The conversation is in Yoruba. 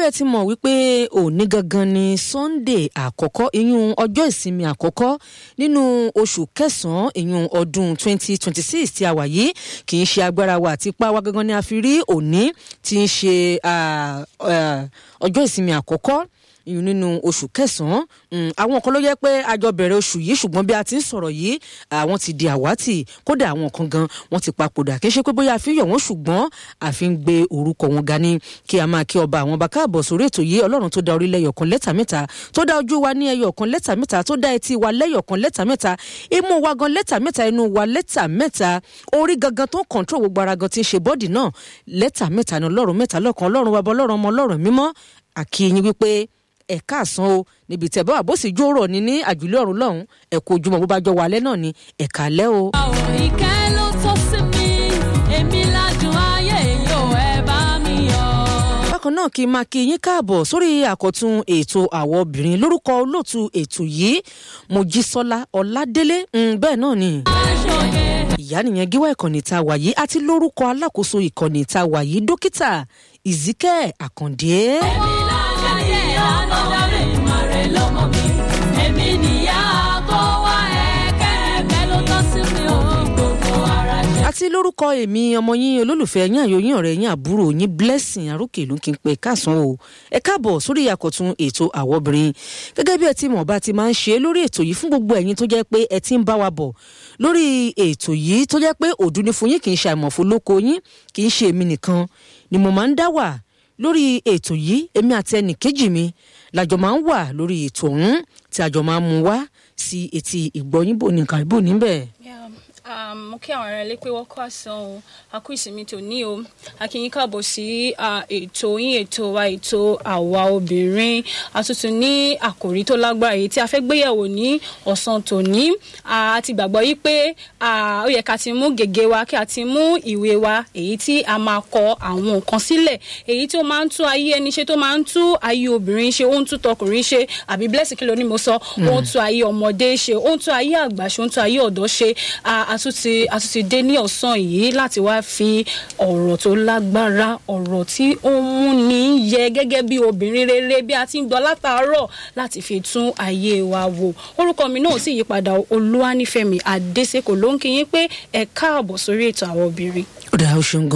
bẹ́ẹ̀ ti mọ̀ wípé òní gangan ni sunday àkọ́kọ́ ìyún ọjọ́ ìsinmi àkọ́kọ́ nínú oṣù kẹsàn-án ìyún ọdún 2026 tí a wà yìí kì í ṣe agbára wa àti ipá wa gangan ni a fi rí òní tí ń ṣe ọjọ́ ìsinmi àkọ́kọ́ ìyún nínú oṣù kẹsànán àwọn kan ló yẹ pé àjọ bẹ̀rẹ̀ oṣù yìí ṣùgbọ́n bí a ti ń sọ̀rọ̀ yìí àwọn ti di àwátì kódà àwọn kan gan wọ́n ti papòdà kì í ṣe pé bóyá a fi yọ̀ wọ́n ṣùgbọ́n a fi ń gbé orúkọ wọn ga ní kí a máa kí ọba àwọn ọba káàbọ̀ sórí ètò yìí ọlọ́run tó dá orílẹ̀ ẹyọ̀kan lẹ́tà mẹ́ta tó dá ojú wa ní ẹyọ̀kan lẹ́tà mẹ́ta tó dá etí wa lẹ́yọ̀kan lẹ́tà mẹ́ta imú wa gan lẹ́tà mẹ́ta inú wa lẹ́tà mẹ́ta orí gangan tó ń kọ̀ǹtró gbogbo ara gan ti ń ṣe bọ́dì náà lẹ́tà mẹ́ta ni ọlọ́run mẹ́ta lọ́kan ọlọ́run wa bọ́ ọlọ́run ọmọ ọlọ́run mímọ́ àkíyìn wípé ẹ̀ka àsán o níbi tẹ̀ bá wà bó sì jóró ní ní àjùlé ọ̀run lọ́hùn ẹ̀kọ́ ojúmọ̀ bó bá jọ wà alẹ́ náà ni ẹ̀ka alẹ́ o. àwọn ìkẹ́ ló tó sí mi èmi ládùn ayé yóò ẹ bá mi yọ. bákan náà kí n máa kí yín káàbọ̀ sórí àkọ́tún ètò àwọ̀ obìnrin lórúkọ olóòtú ètò yìí mojísọ́lá ọ̀ládélé bẹ́ẹ̀ náà ni aṣọye ìyá nìyẹn gíwá ìkànnì tá a wà yìí àti lórúkọ alákòóso ìkànnì tá a wà yìí dókítà ìzíkẹ́ àkàndé. èmi lájàyè ànádàrè ìmọ̀rẹ́ lọ́mọ mi èmi nìyá tó wá ẹ̀kẹ́ ẹ̀kẹ́ ló tọ́ sí mi ò gbogbo ara ṣe. àti lórúkọ èmi ọmọ yín olólùfẹ́ yín àyò yín ọ̀rẹ́ yín àbúrò yín blessing arókè ló ń kí n pè káàsán o ẹ káàbọ̀ sórí àkọ́tún ètò àwọ̀ obìnrin gẹ́gẹ́ bí ẹ ti mọ̀ bá ti máa ń ṣe lórí ètò yìí fún gbogbo ẹ̀yin tó jẹ́ pé ẹ ti ń bá wa bọ̀ lórí ètò yìí tó jẹ́ pé òdu ni fún yín kì í ṣe àìmọ̀fó lóko yín kì í ṣe èmi nìkan ni mo máa ń dá wà lórí ètò yìí èmi àti ẹnì kejì mi làjọ máa ń wà lórí ètò ọ̀hún tí àjọ máa ń mú wá sí etí ìgbọ́yìnbó nìkan ìbò níbẹ̀. Yeah, um, mo kí àwọn ará ilé pé wọ́n kọ́ àsán o a kú ìsinmi tòní o a kí yín káàbọ̀ sí ah, ètò yín ètò wa ètò àwa obìnrin a tún tún ní àkòrí tó lágbára èyí tí a fẹ́ gbéyẹ̀wò ní ọ̀sán tòní a ti gbàgbọ́ yí pé ah, ó yẹ ká ti mú gègé wa kí a ti mú ìwé wa èyí tí a máa kọ àwọn nǹkan sílẹ̀ èyí tí ó máa ń tún ayé ẹni ṣe tó máa ń tún ayé obìnrin ṣe ó ń tún tọkùnrin ṣe àbí blessing kí ló ní mo sọ ó ń tún ayé ọmọdé ṣe ó ń tún ayé àgbà ṣe ó ń tún ayé ọ̀dọ́ ṣe a a tún ti a tún ti dé ní ọ̀sán yìí láti wá fi ọ̀rọ̀ tó lágbára ọ̀rọ̀ tí ó ń múni yẹ gẹ́gẹ́ bí obìnrin rere bí a ti ń gbọ́ látàárọ̀ láti fi tún ayé wa wò orúkọ mi náà sì yípadà olúwanífẹ̀mí adésèkò ló ń kí yín pé ẹ káàbọ̀ sórí ètò àwọn obìnrin. ó dáa ó ṣeun gan